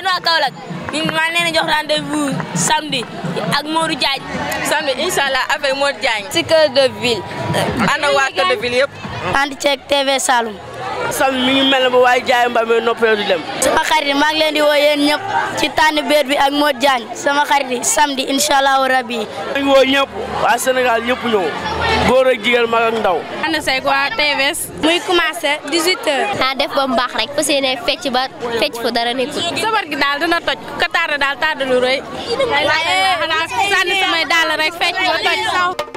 waa Kaolack ñu maa leen jox rendez-vous samedi ak Modou Diagne. samedi incha allah avec Modou Diagne. ci cœur de ville. ànd ak waa cœur de ville yëpp. ànd ceeg TV Saloum. samedi mi ngi mel ne ba waaye jaay mbaa mi noppee du dem. sama xarit maa ngi leen di woo yéen ñëpp ci tànn béer bi ak Modou Diagne sama xarit yi samedi incha allahu rabi. maa ngi woo ñëpp waa Sénégal ñëpp ñëw góor ak jigéen mag ak ndaw. ànd seeg waa TVS. muy commencé 18h. naa def ba mu baax rek fas yéene fecc ba fecc fu dara nekkul. sabar gi daal dina toj ka tardé daal tardé lu rëy. waaye xanaa sànni samay daal rek fecc ba toj saw.